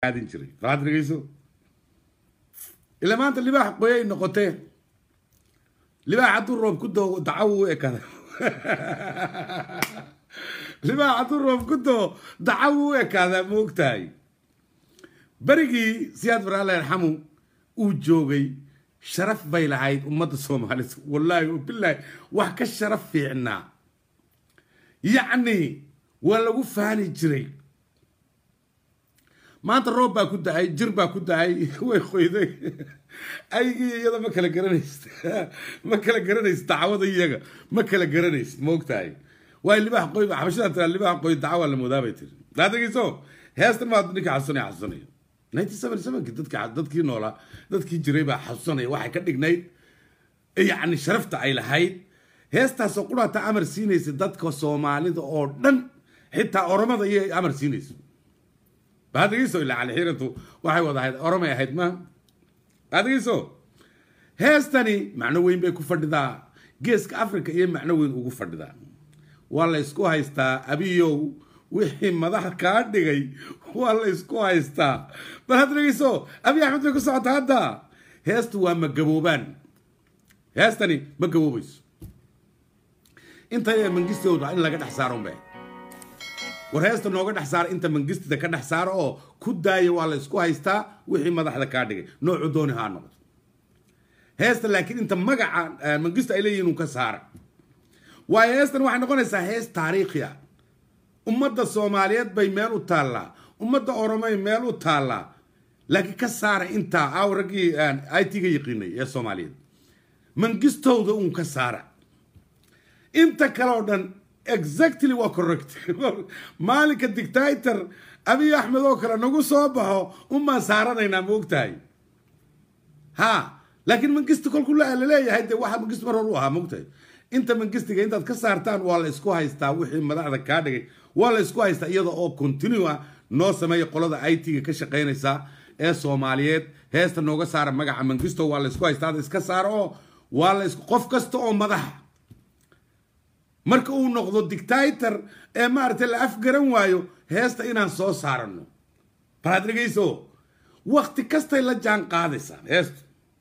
aadin jiray falaad dhegeyso ila maanta libaax qoyay noqotee libaax hadduu roob ku doo dacaw u ekada libaax hadduu roob ku doo dacaw u ekaadaa ma ogtahay berigii siyaad bar alla yarxamu uu joogay sharaf bay lahayd ummadda soomaalida wallaahi bilaahi wax ka sharaf fiicnaa yacni waa lagu faani jiray maanta roob baa ku da-ay jir baa ku da-ay way qoyday aygii iyada ma kala garanaysid ma kala garanaysid dacwada iyaga ma kala garanaysid ma ogtahay waay libaax qoy xabashada tiraa libaax qoy dacwa la moodaa bay tiri daadageyso heestan maa ninka xasusanaya xasusanaya ninety seven sevenkii dadki dadkii noolaa dadkii jiray baa xasusanaya waxay ka dhignayd yacni sharafta ay lahayd heestaasoo quraata amar siinaysa dadka soomaalida oo dhan xitaa oromada iyo amar siinaysa baadageyso ilaa calixiiratu waxay wada ahayd oromay ahayd ma baadageyso heestani macno weyn bay ku fadhidaa geeska africa iyo macno weyn ugu fadhidaa waa la ysku haystaa abiyow wixii madax kaa dhigay waa la ysku haystaa bal had dhegeyso abiy axmed bay ku socotaa hadda heestu waa ma gaboobaan heestani ma gaboobayso inta mangistooda in laga dhex saaro unbay war heesta nooga dhex saara inta mangistida ka dhex saara oo ku daaya waa la isku haystaa wixii madaxda kaa dhigay noocu dooni haa noqdo heesta laakiin inta magaca mangista ay leeyihin uu ka saara waayo heestan waxay noqonaysaa hees taariikhi ah ummadda soomaaliyeed bay meel u taallaa ummadda oromay meel u taallaa laakiin ka saara intaa aaw raggii i t ga yaqiinay ee soomaaliyeed mangistowda uun ka saara inta kale oo dhan exactly waa correct maalinka dictator abiy axmed oo kale nagu soo baxo unbaan saaranaynaa ma ogtahay ha laakiin mangista kolku laleeyahay de waxa mangist mar hor u ahaa ma ogtahay inta mangistiga intaad ka saartaan waa la isku haystaa wixii madaxda kaa dhigay waa la isku haystaa iyada oo continue ah noo sameeya qolada i t ga ka shaqaynaysa ee soomaaliyeed heesta nooga saara magaca mangisto waa la isku haystaa iska saara oo waa la qof kasta oo madaxa marka uu noqdo dictator ee maaragtay la afgaran waayo heesta inaan soo saarano balaad dhegeyso wakti kastay la jaan qaadaysaa heestu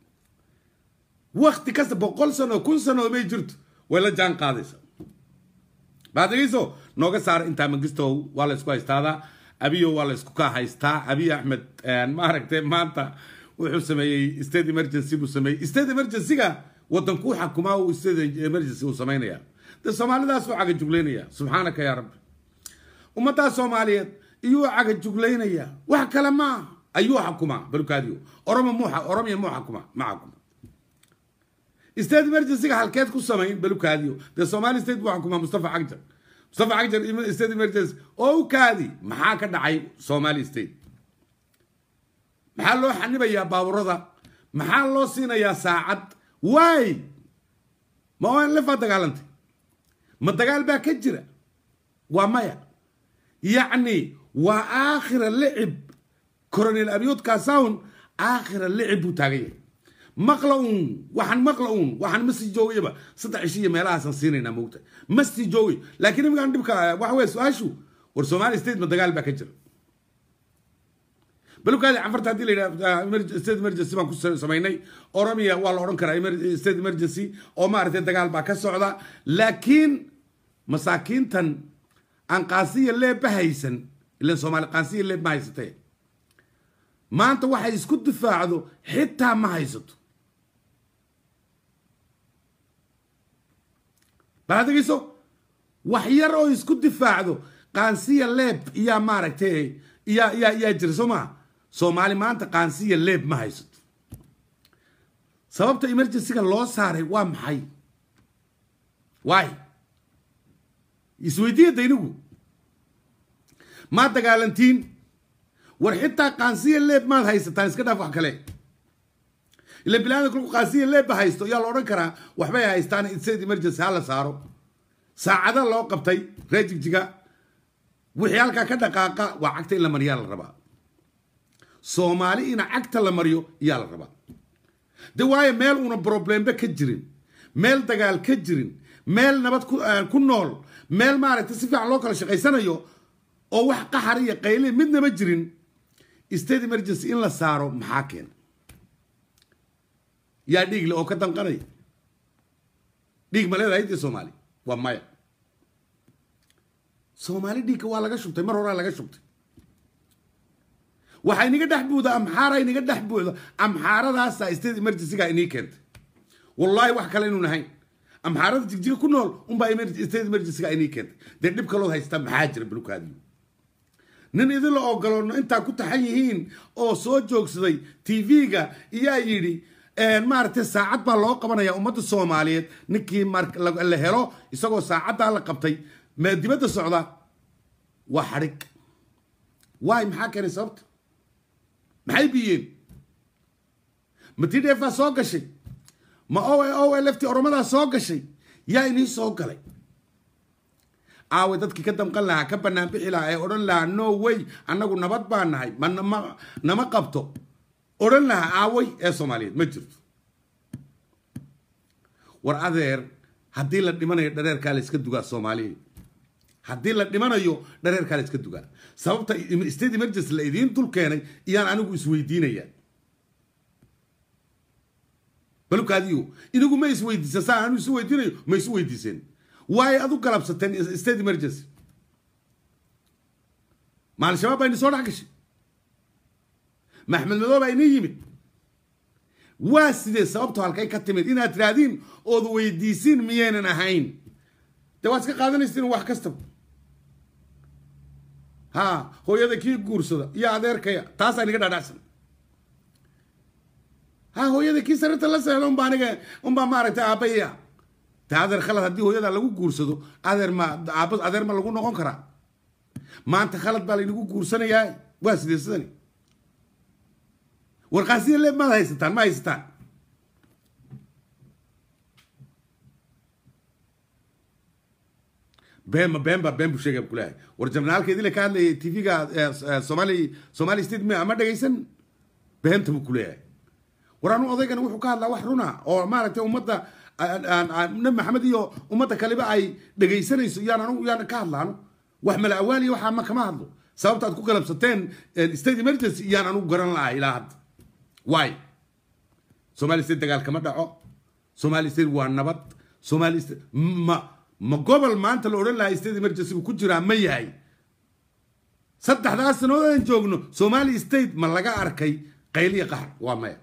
wakti kasta boqol sano kun sano may jirto way la jaan qaadaysaa balaad dhegeyso nooga saara intaa magistow waa la isku haystaadaa abiyo waa la isku ka haystaa abiy axmed maaragtay maanta wuxuu sameeyey state emergency buu sameeyey state emergency-ga wadankuu xakumaa uu state emergency uu sameynaya de soomaalidaas uu caga juglaynaya subxaanaka yaa rabbi ummaddaa soomaaliyeed iyuu caga juglaynaya wax kale maaha ayuu xakumaa balukaadiyo oromo mu oromiya muu xakuma ma xakuma state emergency-ga halkeed ku samayn balukaadiyo dee somali state buu xakumaa mustafa cagjar mustafa cagjar state emergency oo u kaadi maxaa ka dhacay somali state maxaa loo xanibayaa baaburada maxaa loo siinayaa saacad waay ma on lefaa dagaalantay ma dagaal baa ka jira waa maya yacni waa aakhira licib coronel abiyood kasawn aakhira licib buu taagan yahay maqla uun waxaan maqla uun waxaan ma sii joogayaba saddex ishi iyo meelahaasaan siinaynaa moogta ma sii joogay laakiin imigaan dhibka waxa weye su-aashu war somali state ma dagaal baa ka jira balukaadi canfarta haddii la yidhaha state emergency baan ku samaynay oromia waa la odhan karaa state emergency oo maaragtay dagaal baa ka socda laakiin masaakiintan aan qaansiya leebba haysan ilan soomaali qaansiya leeb ma haysatee maanta waxay isku difaacdo xitaa ma haysato baadegeyso wax yar oo isku difaacdo qaansiya leeb iyaa maaragtay iyaa iyaa iyaa jira soo maha soomaali maanta qaansiya leeb ma haysato sababta emergencyga loo saaray waa maxay waay isweydiiya daynigu maa dagaalantiin war xitaa qaansiya leeb maad haysataan iska dhaaf wax kale ila bilaada kolku qaansiya leebba haysto yaa la odhan karaa waxbay haystaan state emergency ha la saaro saacada loo qabtay ree jigjiga wixii halkaa ka dhaqaaqa waa cagta in la mariyaa la rabaa soomaali ina cagta la mariyo iyaa la rabaa de waayo meel una problembe ka jirin meel dagaal ka jirin meel nabad ku nool meel maaragtay si fiican loo kala shaqaysanayo oo wax qaxar iyo qayle midnaba jirin state emergency in la saaro maxaa keena yaa dhiig le oo ka danqanaya dhiig ma leedahay dee soomaali waa maya soomaali dhiigka waa laga shubtay mar horaa laga shubtay waxaa inaga dhex buuda amxaara inaga dhex buuda amxaaradaasa state emergencyga inii keentay wallaahi wax kale inuu nahayn amxaarada jigjiga ku nool unbaa state emergencyga inii keentay dee dhib kalood haystaa maxaa jira balukaadiyo nin idinla ogoloono intaa ku taxan yihiin oo soo joogsaday tv-ga iyaa yidhi maaragtay saacad baa loo qabanaya ummadda soomaaliyeed ninkii la helo isagoo saacaddaa la qabtay mee dibadda socda waa xadhig waay maxaa keenay sababta maxay biyeen ma t d f soo gashay ma o o lft oromadaa soo gashay yaa inii soo galay aawe dadkii ka damqan lahaa ka banaan bixi lahaa ee odhan lahaa no way annagu nabad baa nahay ma nama qabto odhan lahaa aaway ee soomaaliyeed ma jirto war adeer haddii la dhimanayo dhareerkaa la iska dugaa soomaaliya haddii la dhimanayo dhareerkaa la iska dugaa sababta state emergency la idiin dul keenay iyaan anigu isweydiinaya balukaadiyo inigu ma isweydiisa saa anigu isu weydiinayo ma isu weydiiseen waay ad u galabsateen state emergency ma al-shabaab baa ini soo dhex gashay ma axmed madoo baa ini yimid waa sidee sababto halkay ka timid inaad tiraahdiin ood weydiisiin miyaynan ahayn dee waad iska qaadanaysiin wax kastaba ha hooyada kii guursada iyo adeerkaya taasaa niga dhaadhacsan ha hooyada kii sarirta la seexda unbaa aniga unbaa maaragtay aabaya de adeer khalad haddii hooyada lagu guursado adeer ma aaba adeer ma lagu noqon karaa maanta khalad baa laynagu guursanayaa waa sidee sidani warqaasiya le maad haysataan ma haysataan been ma been baa been buu sheegaya kuleeyahay war jabnaalkeedii la ka hadlayay tv-ga somali somali state ma ma dhegaysan beenta buu kuleeyahay war anu odaygana wuxuu ka hadlaa wax runa oo maaragtay ummadda nabi maxamed iyo ummadda kaleba ay dhegaysanayso yaan anu yaan ka hadlaano wax mala awaaliya waxaa ma kama hadlo sababta aad ku galabsateen state emergency yaan anugu garan lahaa ilaa hadda waay somali state dagaal kama dhaco somali state waa nabad somali state ma ma gobol maanta la odhan lahaa state emergency ku jiraa ma yahay saddexdaas sanood aan joogno somali state ma laga arkay qayliya qaxar waa maya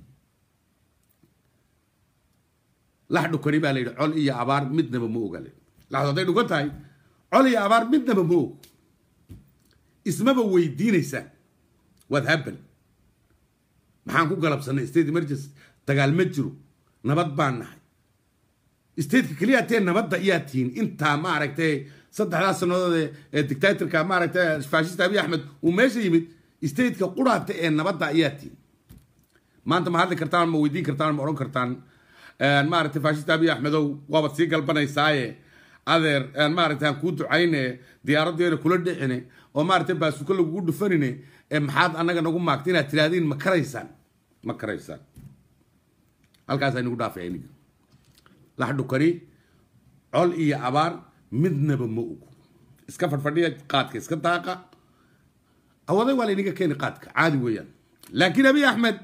lax dhukani baa la yidhi col iyo abaar midnaba ma ogale laxdu hadday dhukan tahay col iyo abaar midnaba ma og ismaba weydiinaysaan waad habal maxaan ku galabsanay state emergency dagaal ma jiro nabad baan nahay stateka keliya tee nabadda iyaa tihiin intaa maaragtay saddexdaas sannadood ee dictatorka maaragtay faashista abiy axmed uu meesha yimid stateka quraata ee nabadda iyaa tihiin maanta ma hadli kartaan ma weydiin kartaan ma odhan kartaan maaragtay faashista abiy axmedow waabaad sii galbanaysaaye adeer maaragtay aan kuu ducayne diyaaradeena kula dhicine oo maaragtay baasuka lagugu dhufanine maxaad annaga nagu maagta inaad tiraahdiin ma karaysaan ma karaysaan halkaas aynagu dhaafay aniga lax dhukani col iyo abaar midnaba ma ogo iska fadhfadhiya qaadka iska daaqa awaday waa laynaga keeni qaadka caadi weeyaan laakiin abiy axmed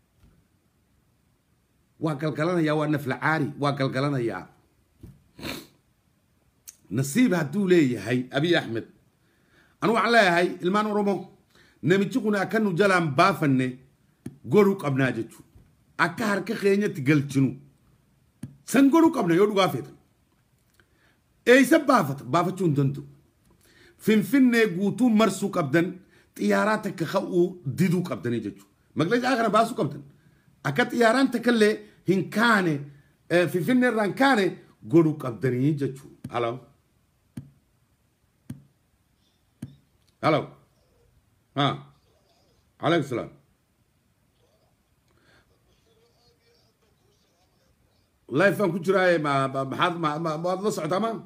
waa galgalanayaa waa nafla caari waa galgalanayaa nasiib hadduu leeyahay abiy axmed anu waxaan leeyahay ilmaan oromo namijiquna akanu jalaan baafanne goru qabnaa jechu akka harka keenyatti galchinu san goru qabna yoo dhugaa feetan eeysa baafata baafachuu hin danda'u finfinnee guutuu marsuu qabdan xiyyaaraa takka ka'uu diduu qabdanii jechu maqleesha akana baasuu qabdan akka xiyyaaraan takkallee hin kaane finfinnee irraan kaane godhu qabdanii jechuu halo halo ha calaykum salaam life baan ku jiraaye ma maxaad maad la socotaa ma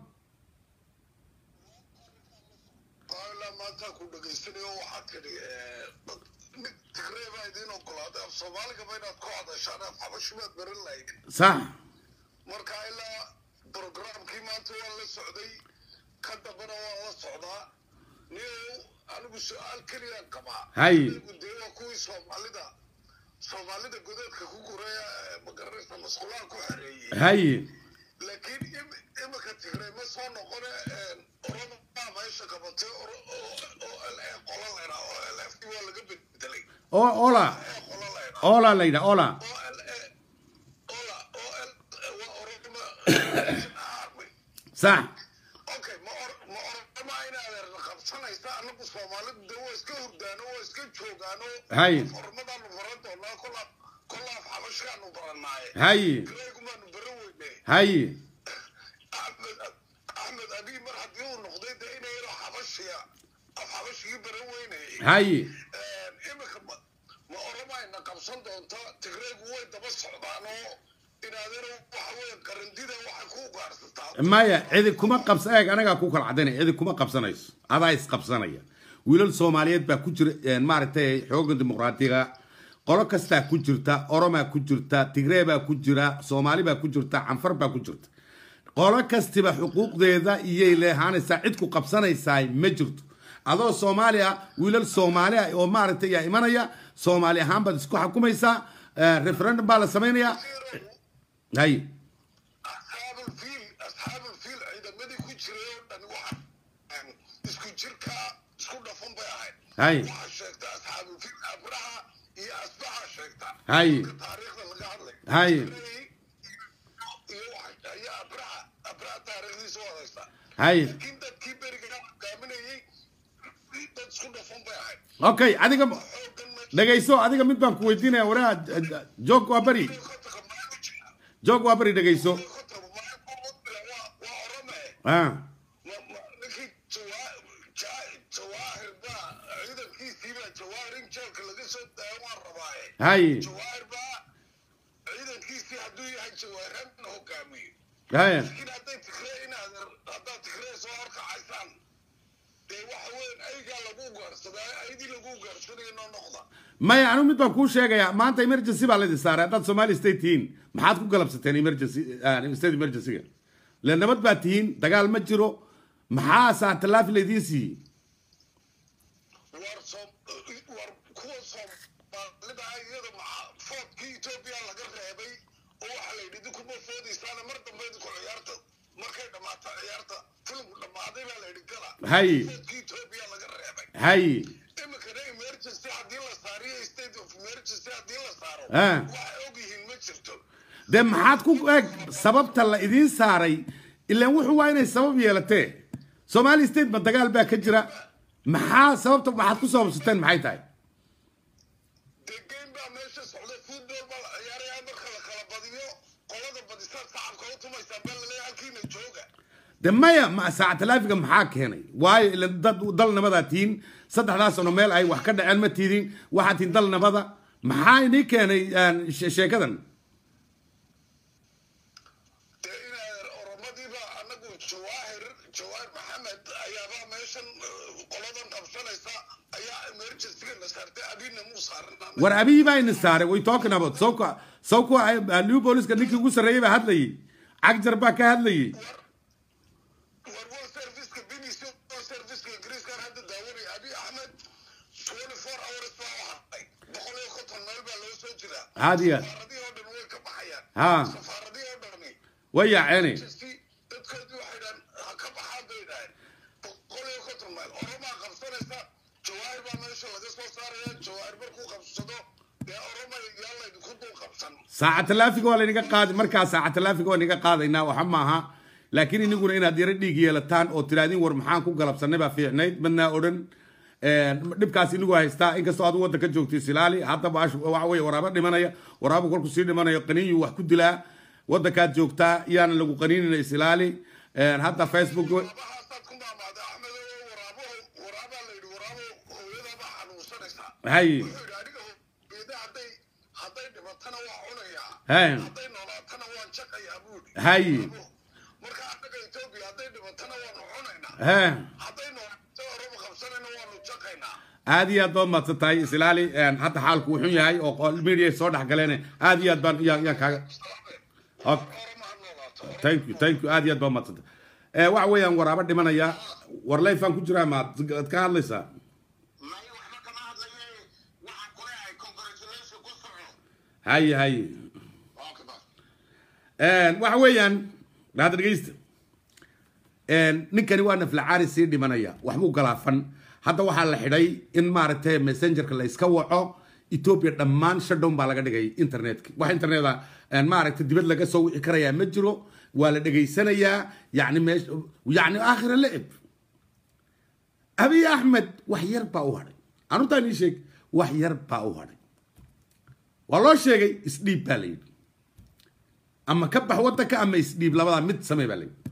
maanta ku dhegaysanayo waxaad tidhi mid tigreebaa idiin ogolaaday af soomaaligaba inaad ku hadashaan af xabashibaad baran lahayd sax marka ilaa programkii maanta waan la socday ka dambana waan la socdaa niyow anigu su-aal keliyaan qabaa Hay. anigu dee waa kuwii soomaalida soomaalida godeedka ku guraya magaranaysa masqulaha ku xereeyey haye laakiin im- imika tigray ma soo noqone orada baa meesha qabatay oro- oo oo la qola laydhaa oo lf waa laga bedelay oo ola ee qola laydhaa ola la yidhaha ola oo la ola oo l waa orodma sax okay ma or ma orodama inaad qabsanaysa anagu soomaalidu de waa iska hurdaano waa iska joogaano Hay. ormadaanu baran doonaa kola kolaaf xabashkaanu barannaaye haye greygumaanu baran weyne haye axmed axmed abiy mar haddii uu noqday dee inay yaro xabashiya af xabashigii baran weynayay haye imika ma ma oromayna qabsan doonta tigreygu way daba socdaanoo inaadero waxa weeye qarandida waxay ku ugaarsataa maya cidi kuma qabsa eeg anagaa ku kala cadaynaya cidi kuma qabsanayso adaa isqabsanaya wiilal soomaaliyeed baa ku jira een, maaragtay xooga dimuqraatiga qolo kastaa ku jirta oromaa ku jirta tigree baa ku jira soomaali baa ku jirta canfar baa ku jirta qolo kastiba xuquuqdeeda iyay leehaanaysaa cid ku qabsanaysaa ma jirto adoo soomaali ah wiilal soomaali ah oo maaragtay yaa imanaya soomaali ahaan baad isku xukumaysaa eh, referendum baa la samaynayaa hay asxaabulfiil asxaabulfiil ciidamadii ku jiray oo dhan waxa isku jirka isku dhafan bay ahayd hay waxaa sheegta asxaabulfiil abraha iyo asbaxa sheegta Hay. Marka taariikhda laga hadlay Hay. iyo waxa ayaa abraha abraha taariikhdiisa u hadaysa hay laakiin dadkii beriga hogaaminayay dad isku dhafan bay ahayd okay adiga xoogan ma dhegayso adiga mid baan ku weydiinaya waraa joog waa beri kotaga maa ku jira joog waa beri dhegayso kotaga maa ku waa waa orome ah Ma- ma- ninkii Jawaa- Ja- jawaahir baa ciidankiisii baa jawaahir in jeelka laga soo daayo waan rabaaye hay jawaahir baa ciidankiisii hadduu yahay jawaahirhan hogaamiyo hay laakiin hadday tigree inaad haddaad tigree soo horkacaysaan dee waxa weyn aygaa lagu ugaarsadaa aydii lagu ugaarsanaya noo noqda maya anigu mid baan kuu sheegayaa maanta emergency baa laydin saaray haddaad somali state tihiin maxaad ku galabsateen emergency ah, state emergencyga le nabad baa tihiin dagaal ma jiro maxaa saatallaafi laydiin siiyey war Soom- war kuwa soomaalida ah iyada maxaa foodkii etoobiya laga reebay oo waxaa la yidhi dinkuma foodaysaana mar dambe idinku ciyaarta markay dhammaato ciyaarta filimku dhammaaday baa la yidhi gala Hay. foodkii etoobiya laga reebay hay iminkana emergency haddii la saariyo state of emergency haddii la saaro Ah. waxay og yihiin ma jirto dee maxaad ku eeg sababta la idiin saaray ilaan wuxuu waa inay sabab yeelatee somali state ma dagaal baa ka jira maxaa sababta waxaad ku sababsateen maxay tahay dee game baa meesha socday football baa la ciyaarayaa marka la kala badiyo qolada badisaa sacabka u tumaysaa baa laleeyahay halkiina jooga de maya ma saactalaafiga maxaa keenay waayo ila dad dal nabadaa tihiin saddexdaas sano meel ay wax ka dhaceen ma tiidin waxaa tihiin dal nabada maxaa inii keenay aan, she- sheekadan dee inaa oromadiiba anagu jawaahir jawaahir maxamed ayaabaa meeshan eh, qoladan qabsanaysa ayaa emergencyga na saartay abina muu saaran war abiyi baa ini saaray way talking about sawka sawka new booliska ninkii ugu sarreeyey baa hadlayay cagjar baa ka hadlayay war war serviceka bbc war serviceka ingiriiskan hadda daawanaya abi axmed twenty four hours baa u hadlay boqol iyo konton meel baa loo soo jiraa haadiya safaaradihii oo dhan way ka baxayaan ha safaaradihii oo dhani way yaaceene dadkoodii waxay dhahan ha ka baxaan bay dhahan boqol iyo konton meel oromaa qabsanaysa jawaahir baa meesha laga soo saaraya jawaahir markuu qabsado dee oroma yaa laydinku dul qabsan saaca talaafiga waa laynaga qaadi markaa saaca talaafiga waa naga qaadaynaa waxa maaha laakiin iniguna inaad yaro dhiig yeelataan oo tirahdin war maxaan ku galabsanay baa fiicnayd madnaa odhan dhibkaas inigu haystaa inkastoo aad waddanka joogto isilaali haddaba waxa weye waraabo dhimanaya waraabo kolku sii dhimanayo qaniinyu wax ku dilaa waddankaad joogtaa yaana lagu qaniinina isilaali hadda facebook waraabahaasad ku maamaaday axmed oo waraabaho waraabaa la yidhi waraabo hooyadaabaa xanuunsanaysaa hay wuxuu yidhi aniga hooyada hadday hadday dhimatana waa cunayaa Hey. hadday noolaatana waan jaqayaa buu yidhi hay marka annaga etoobiya hadday dhimatana waanu cunaynaa he hadday noolaato oroba qabsanayna waanu jaqaynaa aad iyo aad baad mahadsan tahay isilaali hadda xaalku wuxuu yahay oo media soo dhex galeen aad iyo aad baan yaan yaan kaaga Ok. oroma ha noolaato thank you thank you aad iyo aad baad mahadsanta waxa weeyaan waraabo dhimanaya war leyfaan ku jiraa maad ad ka hadlaysaa haye haye waa ka baa waxa weeyaan hadda dhegeysta ninkani waa naflacaari sii dhimanaya waxbuu galaafan hadda waxaa la xidhay in maaragtay messengerka la iska waco ethiopia dhammaan shutdown baa laga dhigay internetka wax interneta maaragtay dibad laga soo wici karayaa ma jiro waa la dhegaysanayaa yani meesh yani aakhira lecib abiy axmed wax yar baa u hadhay anuntaan ii sheeg wax yar baa u hadhay waa loo sheegay isdhiib baa la yidhi ama ka bax wadanka ama isdhiib labadaa mid samey baa la yidhi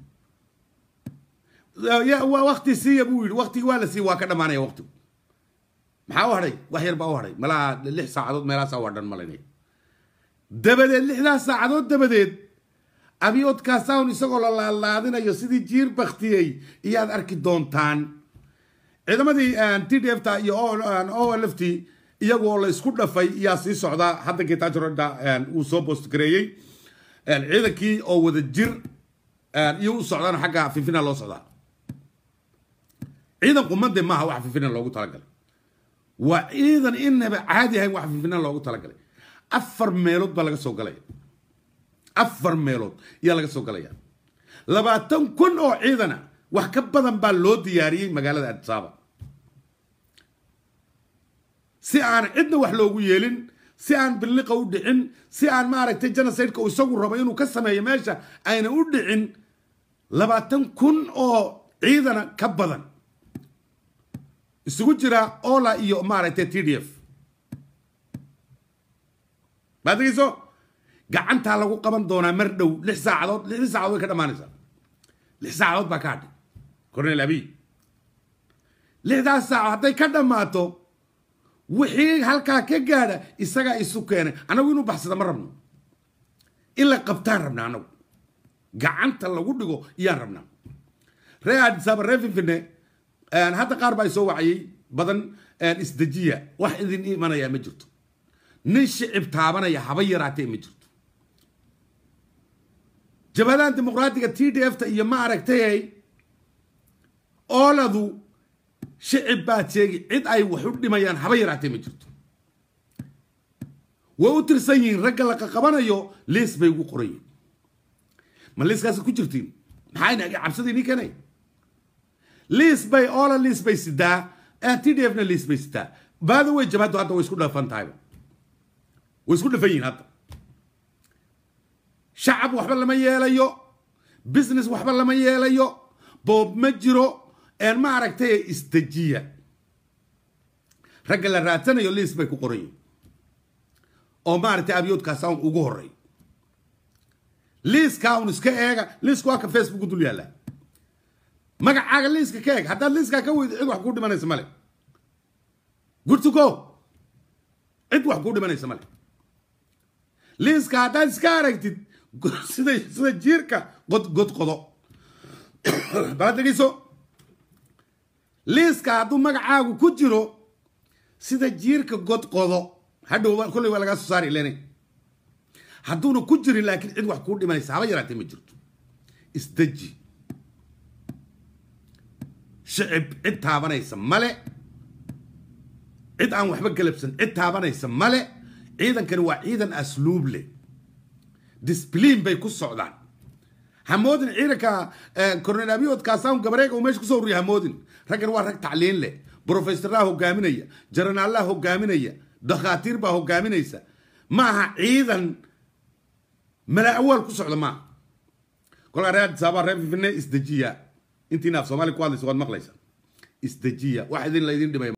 ya waa wakti siiya buu yidhi waktigi waa la siiya waa ka dhamaanaya waktigu maxaa u hadhay wax yar baa u hadhay malaha lix saacadood meelaasaa waa dhan malaynaya dabadeed lixdaas saacadood dabadeed abiyoodkaasaun isagoo la laalaadinayo sidii jiir baktiyey iyaad arki doontaan ciidamadii t d f ta iyo o l f t iyagoo la isku dhafay iyaa sii socda hadda getaajoroda uu soo boostgareeyey ciidankii oo wada jir iyo u socdaan xagga finfina loo socdaa ciidan qumade maaha wax finfina loogu talagalay waa ciidan inaba caadi ahayn wax finfina loogu talagalay afar meelood baa laga soo galaya afar meelood ayaa laga soo galaya labaatan kun oo ciidana wax ka badan baa loo diyaariyey magaalada adisaaba si aan cidna wax loogu yeelin si aan biliqa u dhicin si aan maaragtay genocideka uu isagu rabo inuu ka sameeyo meesha ayna u dhicin labaatan kun oo ciidana ka badan isugu jira ola iyo maaragtay t d f maadegeyso gacantaa lagu qaban doonaa mar dhow lix saacadood lixdii saacadood way ka dhamaanaysaa lix saacadood baa ka hadhay cornel abiy lixdaas saaco hadday ka dhammaato wixii halkaa ka gaadha isagaa isu keenay annagu inuu baxsada ma rabno in la qabtaan rabnaa annagu gacanta lagu dhigo iyaan rabnaa ree adisaaba ree finfine hadda qaar baa isoo wacayay badan isdejiya wax idin imanayaa ma jirto nin shicib taabanaya haba yaraatee ma jirto jabhadahan dimuqraatiga t d f ta iyo ma aragtay ooladu shicib baad sheegi cid ay wax u dhimayaan haba yaraatee ma jirto way u tirsan yihiin ragga la qaqabanayo liis bay ugu qoran yihin ma liiskaasi ku jirtiin maxayna cabsadii nii keenay liis bay oola liis bay sidaa t d f na liis bay sidaa baada way jabhaddu hadda way isku dhafan tahayba way isku dhafan yihiin hadda shacab waxba lama yeelayo business waxba lama yeelayo boob ma jiro ma aragtay isdejiya ragga la raadsanayo liis bay ku qoran yihin oo maaragtay abyoodkaasa un ugu horey liiskaa un iska eega liiska waa ka facebook dul yaalla magacaaga liiska ka eeg haddaad liiskaa ka weydo cid wax kuu dhimanaysa male good to go cid wax kuu dhimanaysa male liiska haddaad iska aragtid sida sida jiirka god god qodo bala dhegeyso liiska hadduu magacaagu ku jiro sida jiirka god qodo hadhow kolley waa lagaa soo saari lenay hadduuna ku jirin laakiin cid wax kuu dhimanaysa haba yaraatee ma jirto isdeji shicib cid taabanaysa male cid aan waxba galabsan cid taabanaysa male ciidankani waa ciidan asluub leh disbliin bay ku socdaan hamoodin ciidanka cornel abiyoodkaasaun gabareega uu meesha kusoo ururiya hamoodin raggan waa rag tacliin leh brofesoraa hogaaminaya jaranaallah hogaaminaya dakhaatiir baa hogaaminaysa ma aha ciidan mala awaal ku socda maaha kolkaa reer adisaaba reer fifine isdejiya intiina af soomaali ku hadlaysa waad maqlaysa isdejiya wax idin laydin dhimay